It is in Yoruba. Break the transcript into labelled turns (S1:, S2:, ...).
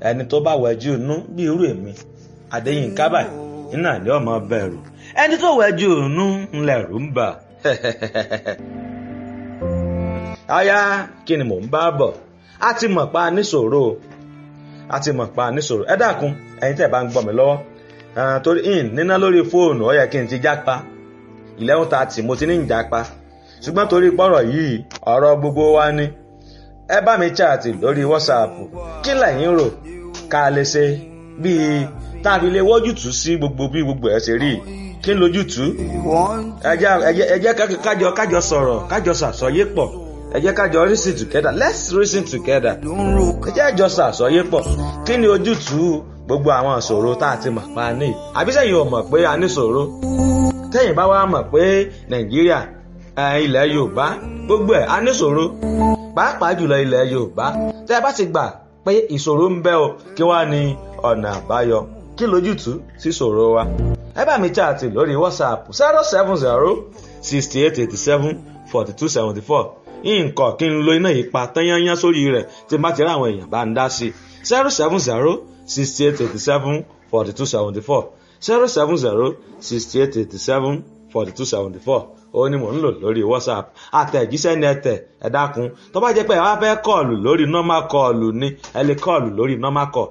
S1: ẹni tó bá wẹjú inú bí irú èmi Adéyínká báyìí iná ní ọmọ bẹ̀rù ẹni tó wẹjú inú ńlẹ̀rù ń bà aya kí ni mò ń bá bọ̀ a ti mọ̀ pa níṣòro a ti mọ̀ pa níṣòro ẹ dákun ẹ̀yin tẹ́ bá ń gbọ́ mi lọ́wọ́ torí in níná lórí fóònù ó yẹ kí n ti jápa eleven thirty mo ti ní ìjápa ṣùgbọ́n torí pọ́rọ̀ yìí ọ̀rọ̀ gbogbo wa ni ẹ bá mi chaàtì lórí whatsapp kí lẹ̀yin rò ká lè ṣe bíi tá a fi lè wọ́jútùú sí gbogbo bí gbogbo ẹ̀ ṣe rí kí n lójútùú ẹ jẹ́ kájọ kájọ sọ̀rọ̀ kájọ ṣàsọyé pọ̀ ẹ jẹ́ kájọ reason together let's reason together ẹ jẹ́ àjọ ṣàsọyé pọ̀ kí ni ojútùú gbogbo àwọn ìṣòro tá a ti mọ̀ pa ní àbí sẹ́yìn ò mọ̀ pé a ní ìṣòro tẹ́yìn bá wá mọ̀ pé nàìjíríà ilẹ̀ yorùbá gbogbo ẹ̀ a ní ìṣòro pàápàá jùlọ ilẹ̀ yorùbá tẹ́ ẹ bá ti gbà pé ìṣòro ń bẹ o kí wá ní ọ̀nà àbáyọ kí lójútùú sí ìṣòro wa ẹ bá mi chaàtì lórí whatsapp zero seven zero sixty eight eighty seven forty two seventy four nǹkan kí n lo iná yìí pa tányányán sórí rẹ̀ tí n bá ti rí àwọn èèyàn bá ń dá sí zero seven zero sixty eight eighty seven forty two seventy four zero seven zero sixty eight eighty seven forty two seventy four ó ní mò ń lò lórí whatsapp àtẹ̀jíṣẹ́ ní ẹ̀tẹ̀ ẹ dákun tó bá jẹ́ pé ẹ wá fẹ́ kọ́ọ̀lù lórí normal kọ́ọ̀lù ni ẹ lè kọ́ọ̀lù lórí normal call